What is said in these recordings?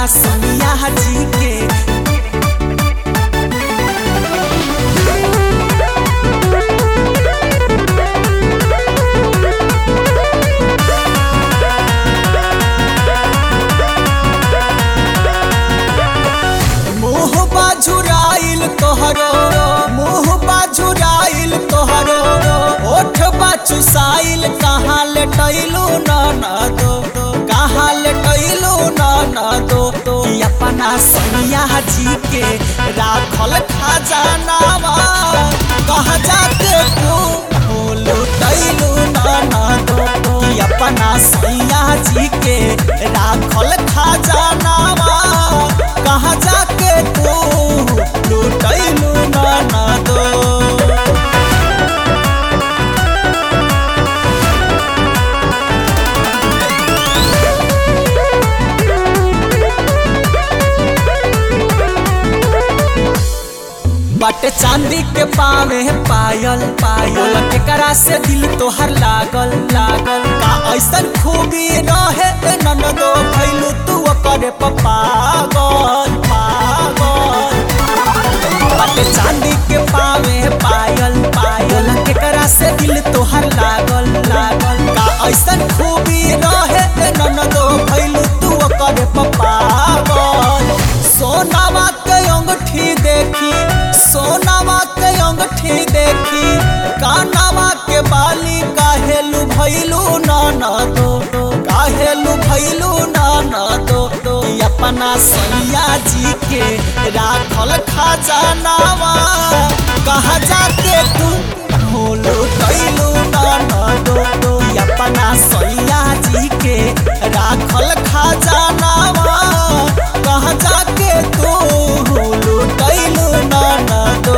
अपना सोनिया जी के मुँह बाझुराइल तोहरो मुँह बाझुराइल तोहरो ओठ बाचुसाइल कहाँ लेटैलू न न दो कहाँ लेटैलू न न दो कि अपना सोनिया जी के राखल खजानावा कहाँ जाके तू लुटैलू न न दो कि अपना सोनिया जी के राखल खजानावा कहाँ जाके तू लुटैलू न न दो बट चांदी के पावे पायल पायल केकरा से दिल तोहर लागल लागल का ऐसन खूबी रहे ए ननदो भैलू तू करे पागल पागल बट चांदी के पावे पायल पायल केकरा से दिल तोहर लागल लागल का ऐसन खूबी रहे ए ननदो भैलू तू करे पागल सोनावा के अंगूठी देखी सोनावा के अंगूठी देखी कानावा के बाली काहेलू भैलू ना ना दो काहेलू भैलू ना ना दो दो ई अपना सैया जी के राखल खजानावा कहाँ जाके तू भूलू कैलू ना ना दो दो ई अपना सैया जी के राखल खजानावा कहाँ जाके तू भूलू कैलू ना ना दो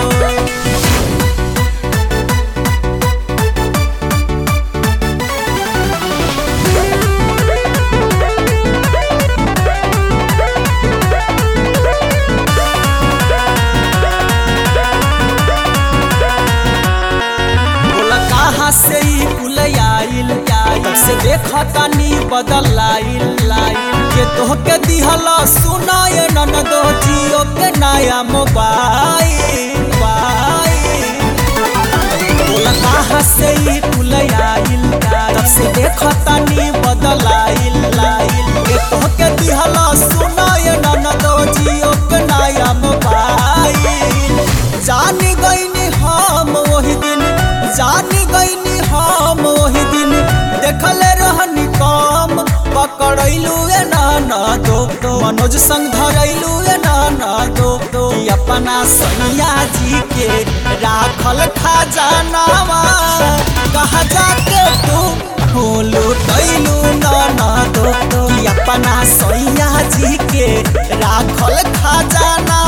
बोला कहाँ से ई पुल आइल तब से देखा तानी बदल आइल लाइल के तोहके दिहल सुनाए ननदो जियो के नया मोबाइल मोबाइल बोला कहाँ से ई पुल आइल तब से देखा तानी बदल आइल लाइल के तोहके दिहल सुनाए ननदो जियो के नया मोबाइल जानी गईनी हम वही दिन जानी गईनी हम वही दिन देखले रहनी काम पकड़ैलू ए ना ना दो दो मनोज संग धरैलू ए ना ना दो दो ई अपना सैया जी के राखल खजानावा कहाँ जाके तू भूलू कैलू ना ना दो दो ई अपना सैया जी के राखल खजाना